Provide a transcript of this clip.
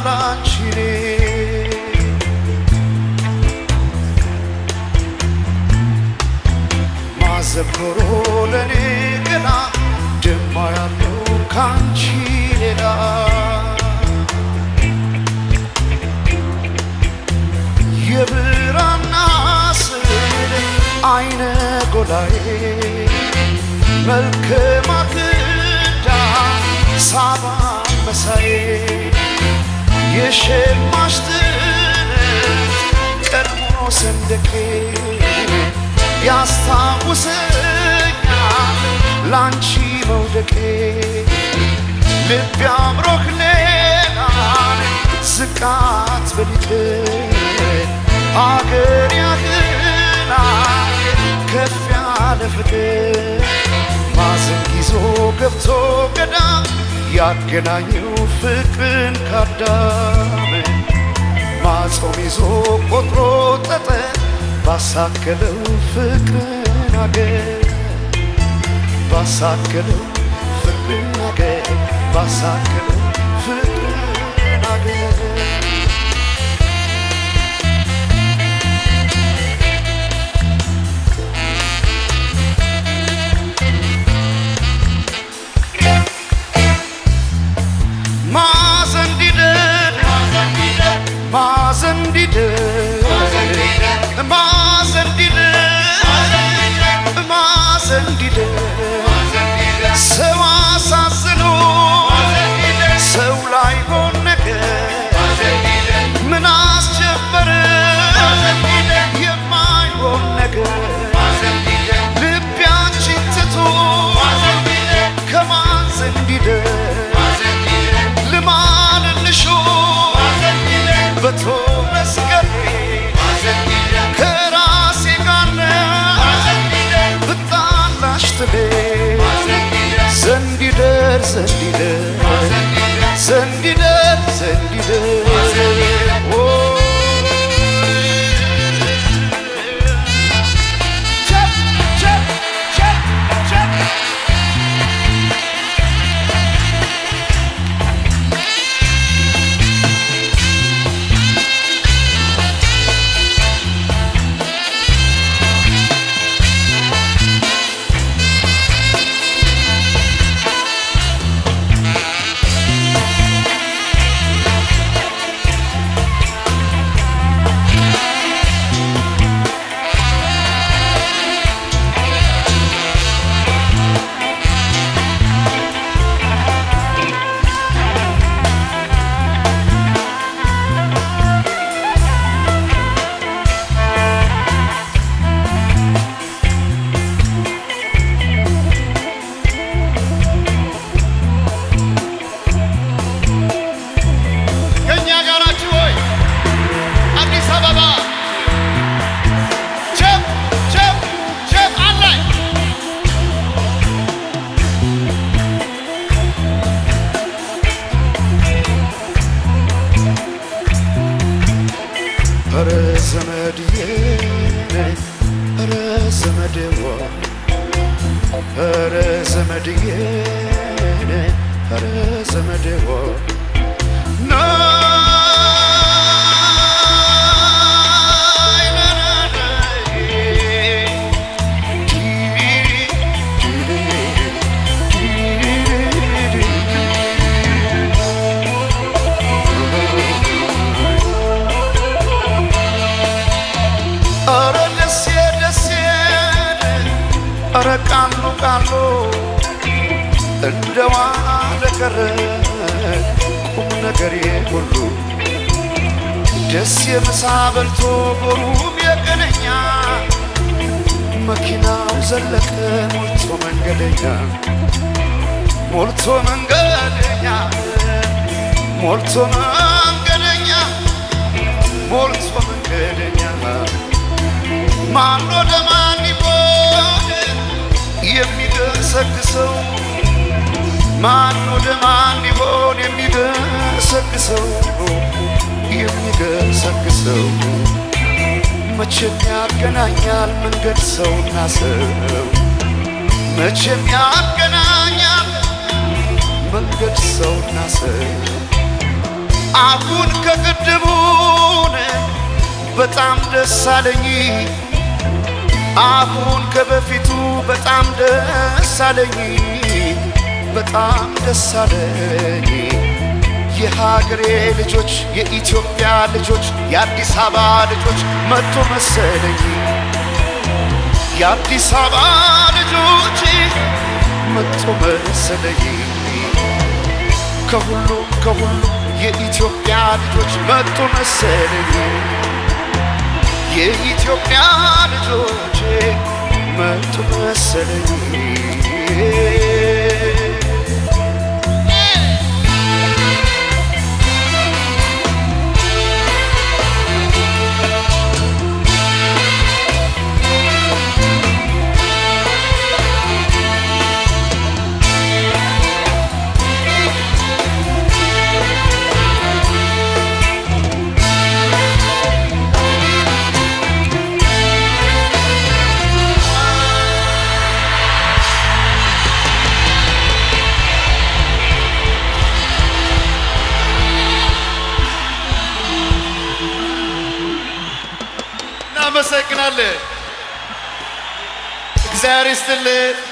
ላንቺ እኔ ማዘክሮ ለእኔ ገና ደማ ያለው ካንቺ ሌላ የብራና ስዕል አይነ ጎላዬ መልከ ማክዳ ሳባ መሳዬ የሸማሽ ጥለት ቀድሞ ሰንደቄ ያስታውሰኛል ላንቺ መውደቄ ልብ አምሮህ ሌላን ዝቃት በሊት አገር ያህላል ከፍ ያለ ፍቅር ማዘን ይዞ ገብቶ ገዳም ያገናኘው ፍቅርን ካዳም ማጾም ይዞ ቆጥሮ ጠጠር ባሳከለው ፍቅርን አገር ባሳከለው ፍቅርን አገር ባሳከለው ፍቅርን አገር ማዘን ዲደር ማዘን ዲደር ማዘን ዲደር ማዘን ዲደር ሰው አሳዝኖ ሰው ላይ ሆን ነገር ምን አስጀመረ የማይሆን ነገር ልቤ አንቺን ትቶ ከማዘን ዲደር ልማልልሾ በቶ መስቀሌ ከራሴ ጋር ብጣላሽ ትቤ ዘንዲደር ዘንዲደር ዘንዲደር ዘንዲደር ኦ ቸፕ ቸፕ ቸፕ ቸፕ ከእኛ ጋር ናችሁ ወይ? አዲስ አበባ ቸፕ ቸፕ ቸፕ አላይ ኧረ ዘመድዬ ኧረ ዘመድዋ ኧረ ዘመድዬ ኧረ ዘመድዋ ኧረ ደሴ ደሴ ኧረ ቃሉ ቃሉ እንደ ዋለ ቀረ ቁም ነገሬ ሁሉ ደስ የምሳ በልቶ ጎሩም የቀነኛ መኪናው ዘለቀ ሞልቶ መንገደኛ ሞልቶ መንገደኛ ሞልቶ መንገደኛ ሞልቶ መንገደኛ ማን ወደ ማን ይቦን የሚገሰግሰው ማን ወደ ማን ይሆን የሚገሰግሰው የሚገሰግሰው መቼም ያገናኛል መንገድ ሰውና ሰው መቼም ያገናኛል መንገድ ሰውና ሰው አሁን ከቅድሙን በጣም ደስ አለኝ አሁን ከበፊቱ በጣም ደስ አለኝ በጣም ደስ አለኝ የሀገሬ ልጆች የኢትዮጵያ ልጆች የአዲስ አበባ ልጆች መጡ መሰለኝ የአዲስ አበባ ልጆች መጡ መሰለኝ ከሁሉ ከሁሉ የኢትዮጵያ ልጆች መጡ መሰለኝ የኢትዮጵያ ልጆች መጡ መሰለኝ እናመሰግናለን። እግዚአብሔር ይስጥልን።